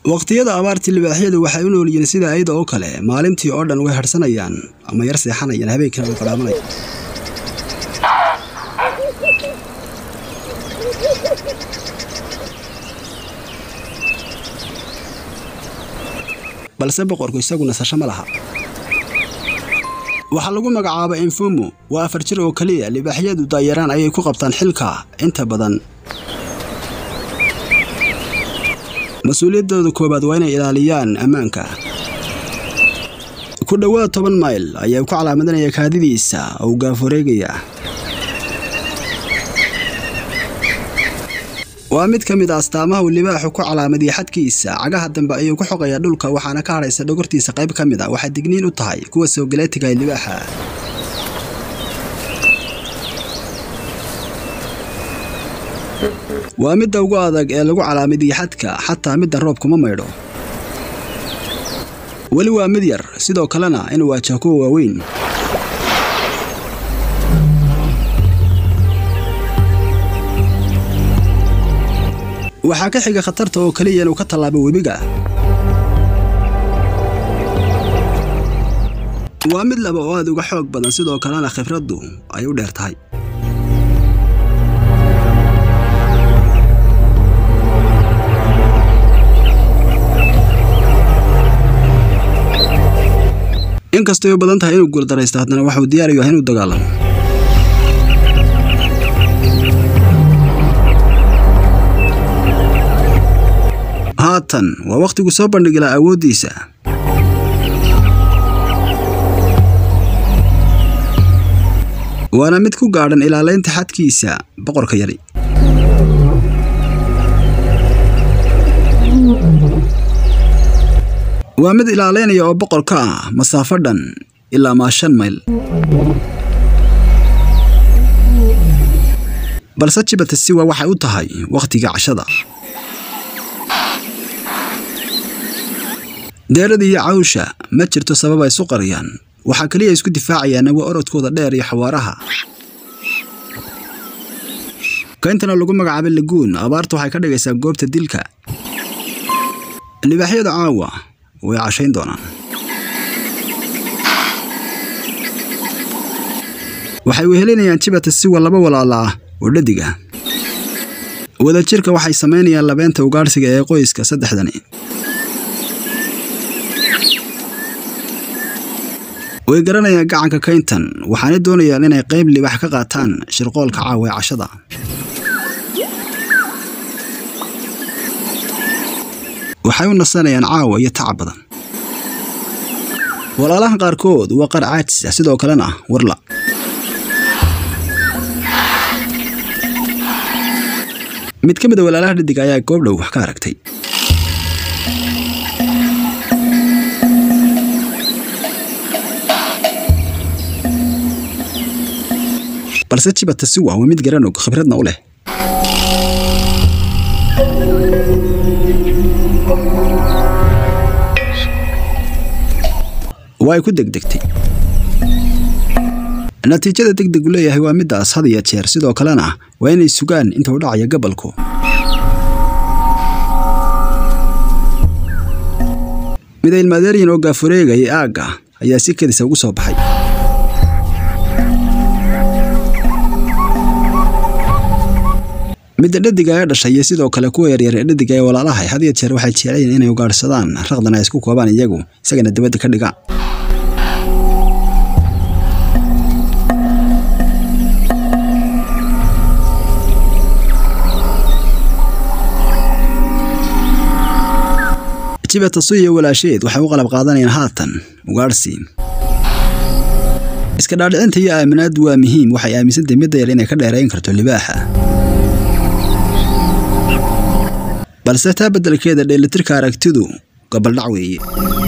waqtiyada abaartii libaaxyadu waxay u nool yihiin sida ayada oo kale maalintii oo dhan way harsanayaan ama yar seexanayaan habeenkiina way qadhaamanayaan balse boqorku isagu nasasho ma laha waxaa lagu magacaabay infumo waa afar jir oo keliya libaaxyadu daayaraan ayay ku qabtaan xilka inta badan mas-uuliyaddooda koowaad waa inay ilaaliyaan ammaanka ku dhowaad toban mayl ayaa ku calaamadanaya kaadidiisa oo gaafareegaya waa mid ka mid a astaamaha uu libaaxu ku calaamadiya xadkiisa cagaha dambe ayuu ku xoqayaa dhulka waxaana ka hadhaysa dhogortiisa qayb ka mid a waxay digniin u tahay kuwa soogaleetiga ee libaaxa waa midda ugu adag ee lagu calaamadiya xadka xataa midda roobkuma maydho weli waa mid yar sidoo kalena inuu waajaha kuwa waaweyn waxaa ka xiga khatarta oo keliya inuu ka tallaabo webiga waa mid laba oo aad uga xoog badan sidoo kalena khibraddu ay u dheer tahay inkastay u badan tahay inuu guuldaraysto haddana waxuu diyaar u yahay inuu dagaalamo haatan waa wakhtigu soo bandhigi laha awooddiisa waana mid ku gaadhan ilaalaynta xadkiisa boqorka yari waa mid ilaalaynaya oo boqorka ah masaafo dhan ilaa maa shan mayl balse jibata siwa waxay u tahay wakhtiga cashada deerada iyo cawsha ma jirto sabab ay isu qariyaan waxaa keliya isku difaacayaan waa orodkooda dheer iyo xawaaraha kayntana lagu magacaabay laguun abaarta waxay ka dhigaysaa goobta dilka libaaxyada caawa way cashayn doonaan waxay wehelinayaan jibata siwa laba walaala ah oo dhadig ah wadajirka waxay samaynayaan labeenta ugaadhsiga ee qoyska saddexdani way garanayaan gacanka kayntan waxaanay doonayaan inay qayb libax ka qaataan shirqoolka caawa ee cashada waxay u nasanayaan caawa iyo tacab badan walaalahan qaarkood waa qaar caajis ah sidoo kalena warla mid ka mid a walaalaha dhadig ayaa goob dhow wax ka aragtay balse jibata siwa waa mid garanog khibradna u leh waa ay ku degdegtay natiijada degdegu leeyahay waa middaas had iyo jeer sidoo kalena waa inay sugaan inta u dhacaya gabalku mida ilmaadeeryin oo gaafureegayay aagga ayaa si kedisa ugu soo baxay midda dhadiga ee dhashay iyo sidoo kale kuwa yaryar ee dhadiga ee walaalahay had iyo jeer waxay jecelayiin inay ugaadhsadaan raqdan ay isku koobaan iyagu isagana dibadda ka dhigaan jibata su iyo walaasheed waxay u qalab qaadanayaan haatan ugaadhsi iska dhaadhicinta iyo aaminaaddu waa muhiim waxay aaminsantahay midda yar inay ka dheerayn karto libaaxa balse taa beddelkeeda dheelitirka aragtidu gabaldhac weeye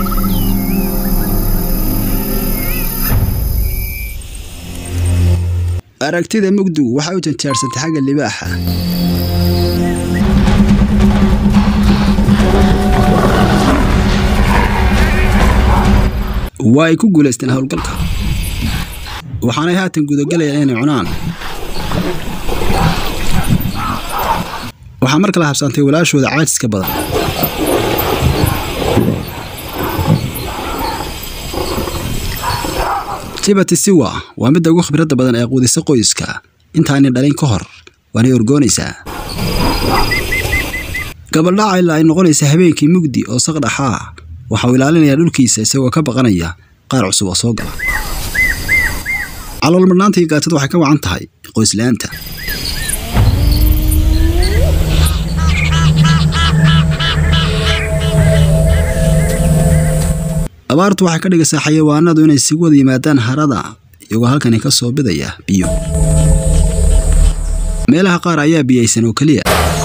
aragtida mugdigu waxay u janjaarsantay xagga libaaxa waa ay ku guulaysteen howlgalka waxaanay haatan gudagelayaan inay cunaan waxaa mar kale habsaantay walaashooda caajiska badan liberty siwa waa midda ugu khibradda badan ee quudisa qoyska intaani dhalin ka hor waanay orgoonaysaa gabaldhaca ilaa ay noqonaysa habeenkii mugdi oo saqdhaxaa waxa uu ilaalinayaa dhulkiisa isagoo ka baqanaya qaar cusub oo soo gala calool marnaanta iyo gaajada waxay ka wacan tahay qoysla'aanta abaartu waxay ka dhigaysaa xayawaanadu inay si wada yimaadaan harada iyagoo halkani ka soo bidaya biyo meelaha qaar ayaa biyaysan oo keliya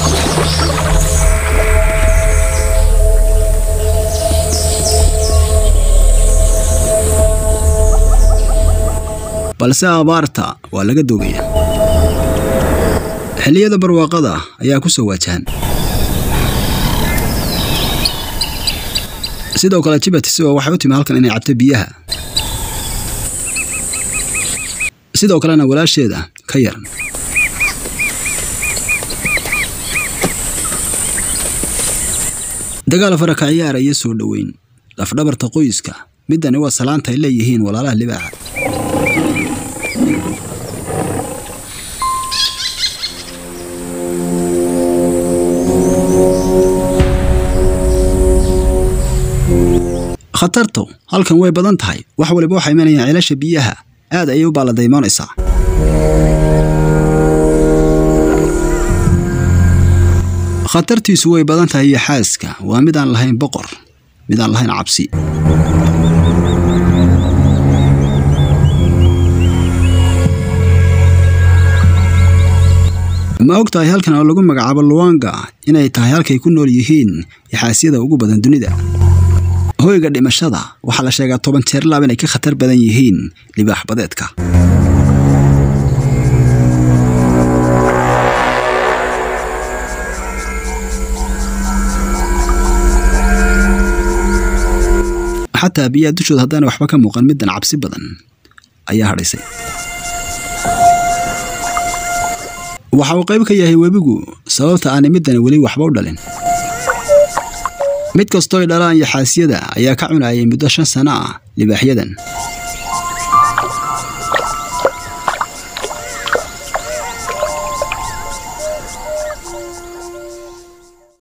balse abaarta waa laga doogaya xilliyada barwaaqada ayaa ku soo waajahan sidoo kale jibatisoo waxay u timi halkan inay cabto biyaha sidoo kalena walaasheeda ka yar dagaal faraka ciyaara iyo soo dhoweyn lafdhabarta qoyska middani waa salaanta ay leeyihiin walaalaha libaaxa khatartu halkan way badan tahay wax waliba waxay imanayaan ceelasha biyaha aad ayay u baaladaymoonaysaa khatartiisu way badan tahay iyo xaaska waa mid aan lahayn boqor mid aan lahayn cabsi ma og tahay halkan oo lagu magacaabo luwanga inay tahay halkay ku nool yihiin yaxaasyada ugu badan dunida hoyga dhimashada waxaa la sheegaa toban jeer laab inay ka khatar badan yihiin libaax badeedka xataa biyaha dushooda haddaana waxba ka muuqan middan cabsi badan ayaa hadhaysay waxa uu qayb ka yahay webigu sababta aanay middani weli waxba u dhalin mid kastooy dhalaan yaxaasyada ayaa ka cunayay muddo shan sano ah libaaxyadan